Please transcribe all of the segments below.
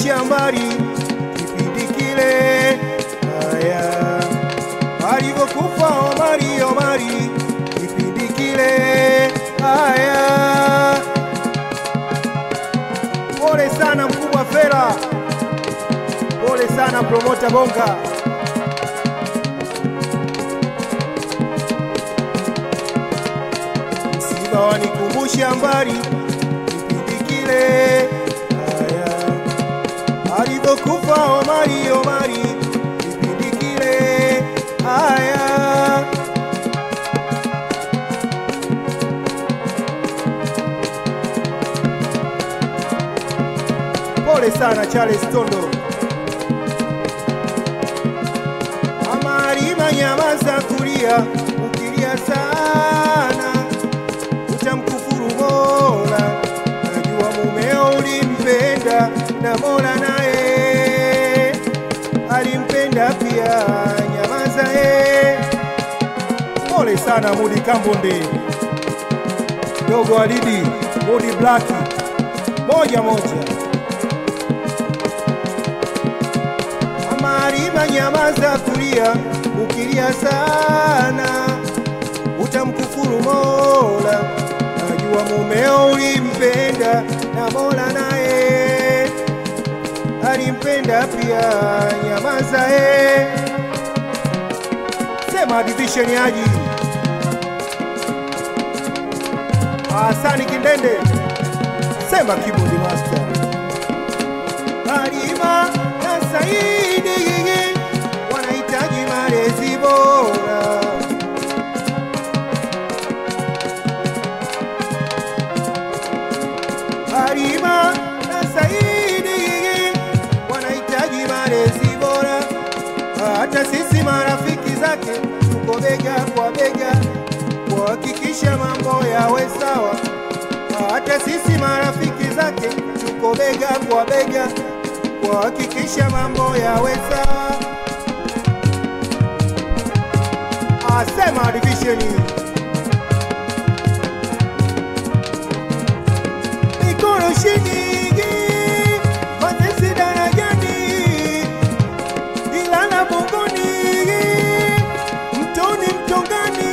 alinikumbusha mbali kipindi kile, haya alivyokufa Omari, Omari kipindi kile, haya pole sana mkubwa Fela, pole sana promota Bonga. Msiba wanikumbusha mbali kipindi kile, haya alivyokufa Omari, Omari kipindi kile, haya pole sana Charles Tondo. Amari manyamaza kulia, ukilia sana utamkufuru Mola. Najua mumeo ulimpenda na Mola naye alimpenda pia, nyamaza eh. Pole sana Mudi Kambonde, dogo Alidi, Mudi Black, moja moja. Amariba nyamaza kulia, ukilia sana utamkufuru Mola. Najua mumeo ulimpenda na Mola naye alimpenda pia, nyamaza eh. Sema division yaji Hasani Kindende, sema keyboard master Halima na Saidi wanahitaji malezi bora. Halima na Saidi wanahitaji malezi bora. Hata sisi marafiki zake tuko bega kwa bega kuhakikisha mambo yawe sawa. Hata sisi marafiki zake tuko bega kwa bega kuhakikisha mambo yawe sawa. Asema divisheni mikono shiningi matesi darajani Ilala Bongoni mtoni mtongani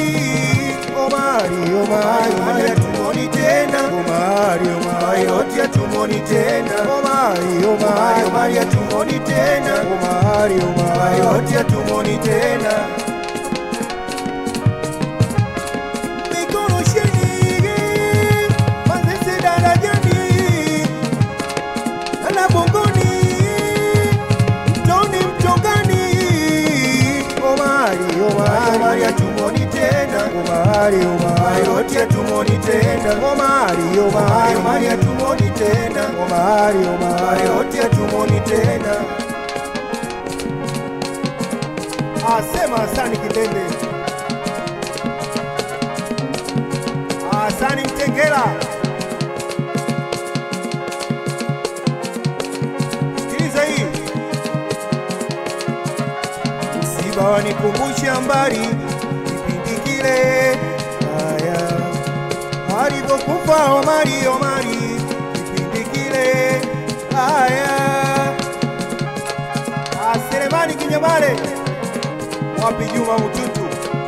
Omari Omari Omari tumoni tena Omari Omari yote tumoni tena Omari Omari Omari tumoni tena Omari Omari yote tumoni tena Mikono shiningi matesi darajani Ilala Bongoni mtoni mtongani Omari Omari Omari atumoni tena Omari Omari yote atumoni tena Omari Omari Omari atumoni tena Omari Omari yote atumoni tena Asema Hasani Kindende Hasani Mtengela Sikiliza hii msiba wanikumbusha mbali kipindi kile, haya alivyokufa Omari, Omari kipindi kile, haya Aseremani Kinyamale, wapi Juma Mututu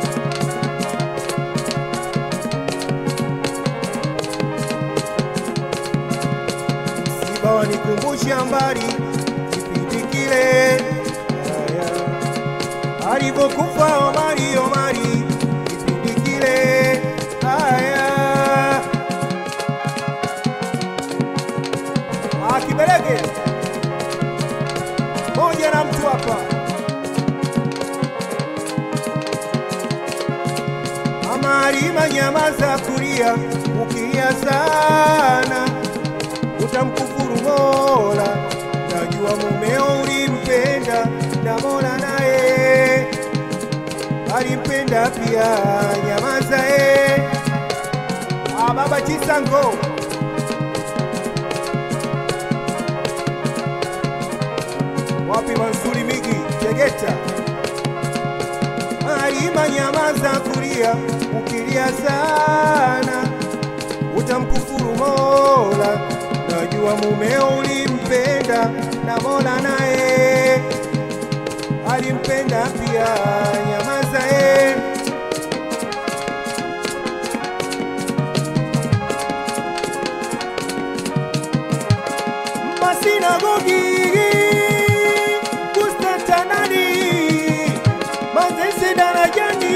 msiba wanikumbusha mbali kipindi kile, haya alivyokufa Omari, Omari kipindi kile, haya akibeleke moja na mtu hapa Amari manyamaza kulia, ukilia sana utamkufuru Mola. Najua mumeo ulimpenda na Mola naye alimpenda pia, nyamaza eh. Ah, baba Chisango wapi Mansuri Migi Tegeta Halima nyamaza kulia, ukilia sana utamkufuru Mola. najua mumeo ulimpenda na Mola naye alimpenda pia, nyamaza eh. masinagogi Konstantinani Manzese darajani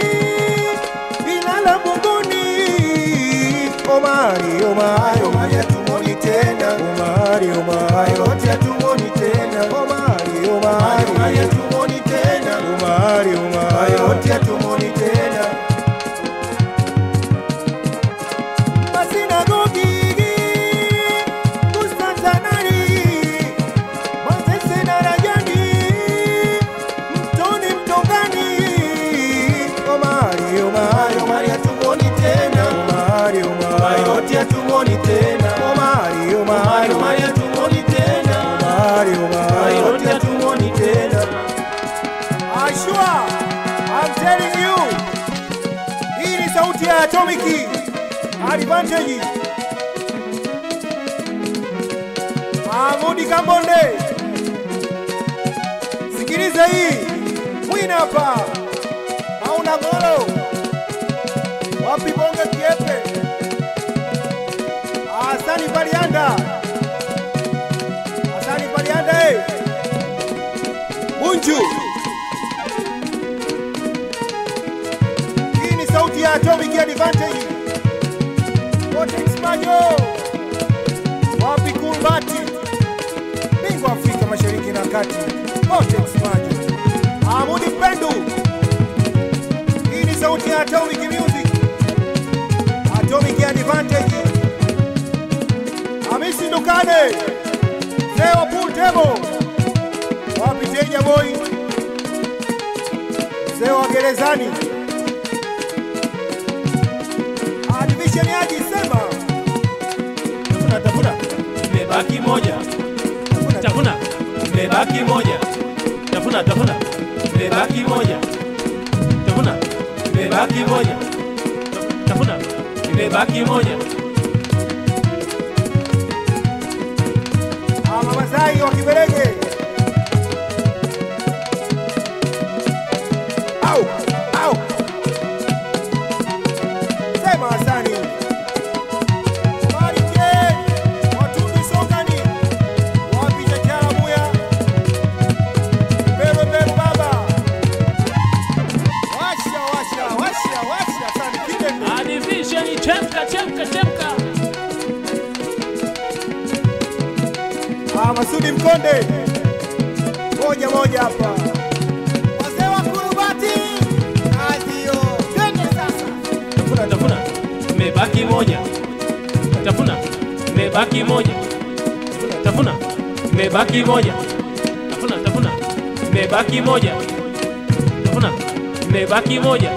Ilala Bongoni Omari Omari Omari hatumoni tena Omari Omari yote hatumoni tena Omari Omari Omari hatumoni tena Omari Omari yote hatumoni tena masinagogi Konstantinani Manzese darajani Mtoni Mtongani Omari Omari Omari hatumoni tena Omari Omari yote hatumoni tena Omari Omari Omari hatumoni tena Omari Omari yote hatumoni tena Ashua I'm telling you hii ni sauti ya Atomiki Advantage Mahmudi Kambonde, sikiliza hii mwina hapa, hauna ngolo wapi bonge kiepe, Hasani Palianda, Hasani Palianda, eh Bunju, hii ni sauti ya Atomic Advantage, Vortex Manyo, wapi Kumbati bingwa Afrika Mashariki na Kati, Vortex Maji, Amudi Mpendu. Hii ni sauti ya Atomic Music, Atomic Advantage, Hamisi Ndukane, Leo Pool Table, wapi Teja Boy, mzee wa gerezani, Division Yaji sema tafuna tafuna imebaki moja tafuna imebaki moja tafuna tafuna imebaki moja tafuna imebaki moja tafuna imebaki moja Ama Masai wa Kiberege. Au, au. Sema Hasani. Barike, Watundu Songani, wapi Chachara Muya, Mbero Mbero Baba. Washa, washa, washa, washa, Hasani Kidende. adivisheni chemka chemka chemka Ah, Masudi Mkonde. Moja moja hapa. Wazee wa Kurubati. Adio. Twende sasa. tafuna tafuna imebaki moja tafuna imebaki moja tafuna imebaki moja tafuna tafuna imebaki moja tafuna imebaki moja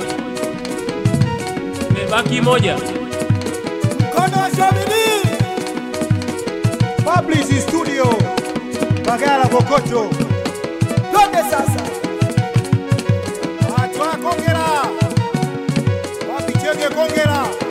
imebaki moja Mkono wa Shabili. Publish Studio. Bagala Bokoto. Twende sasa. Watu wa Kongera. Wapi Chege Kongera.